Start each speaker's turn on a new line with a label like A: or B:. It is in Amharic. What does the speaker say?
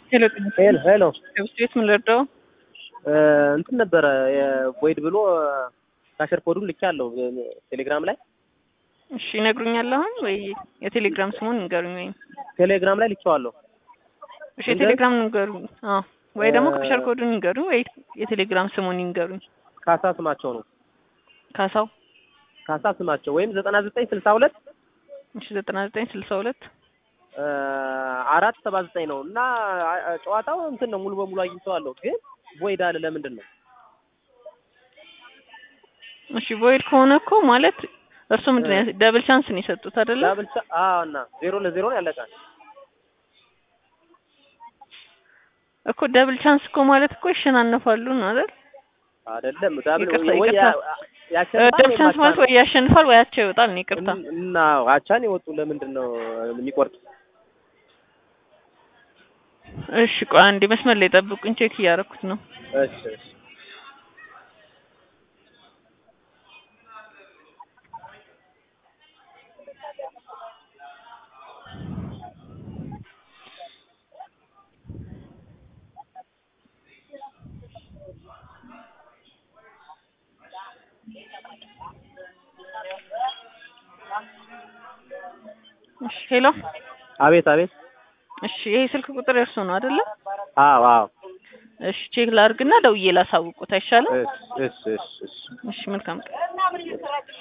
A: ሄሎ
B: ሄሎ ሄሎ
A: ከብስ ቤት ምን ልርዳው?
B: እንትን ነበረ ቦይድ ብሎ ካሸር ኮዱን ልኬያለሁ ቴሌግራም ላይ
A: እሺ ይነግሩኛል አሁን ወይ የቴሌግራም ስሙን ንገሩኝ። ወይም
B: ቴሌግራም ላይ ልኬዋለሁ።
A: እሺ የቴሌግራም ንገሩኝ። አዎ ወይ ደግሞ ካሸር ኮዱን ንገሩኝ፣ ወይ የቴሌግራም ስሙን ንገሩኝ።
B: ካሳ ስማቸው ነው
A: ካሳው
B: ካሳ ስማቸው ወይም ዘጠና ዘጠኝ ስልሳ ሁለት
A: እሺ ዘጠና ዘጠኝ ስልሳ ሁለት
B: አራት ሰባ ዘጠኝ ነው እና ጨዋታው እንትን ነው ሙሉ በሙሉ አግኝተዋለሁ፣ ግን ቦይድ አለ። ለምንድን ነው?
A: እሺ ቮይድ ከሆነ እኮ ማለት እርሱ ምንድን ነው ደብል ቻንስ ነው የሰጡት አይደለ?
B: ዳብል ቻ አዎ፣ እና ዜሮ ለዜሮ ነው ያለቃል
A: እኮ ደብል ቻንስ እኮ ማለት እኮ ይሸናነፋሉ ነው አይደል?
B: አይደለም ዳብል
A: ይቅርታ
B: ወይ
A: ይቅርታ
B: ያሸንፋል
A: ደብል
B: ወይ
A: ቻንስ ማለት
B: ማቻ
A: ወይ ያሸንፋል ወይ አቻ ይወጣል ነው። ይቅርታ
B: እና አቻን የወጡ ለምንድን ነው የሚቆርጥ?
A: እሺ ቆይ አንዴ መስመር ላይ ጠብቁኝ፣ ቼክ እያደረኩት ነው።
B: እሺ እሺ
A: እሺ ሄሎ፣
B: አቤት አቤት።
A: እሺ ይሄ ስልክ ቁጥር የእርሱ ነው አይደለ?
B: አዎ አዎ።
A: እሺ ቼክ ላድርግና ደውዬ ላሳውቁት አይሻልም?
B: እሺ እሺ እሺ እሺ
A: እሺ መልካም ቀን።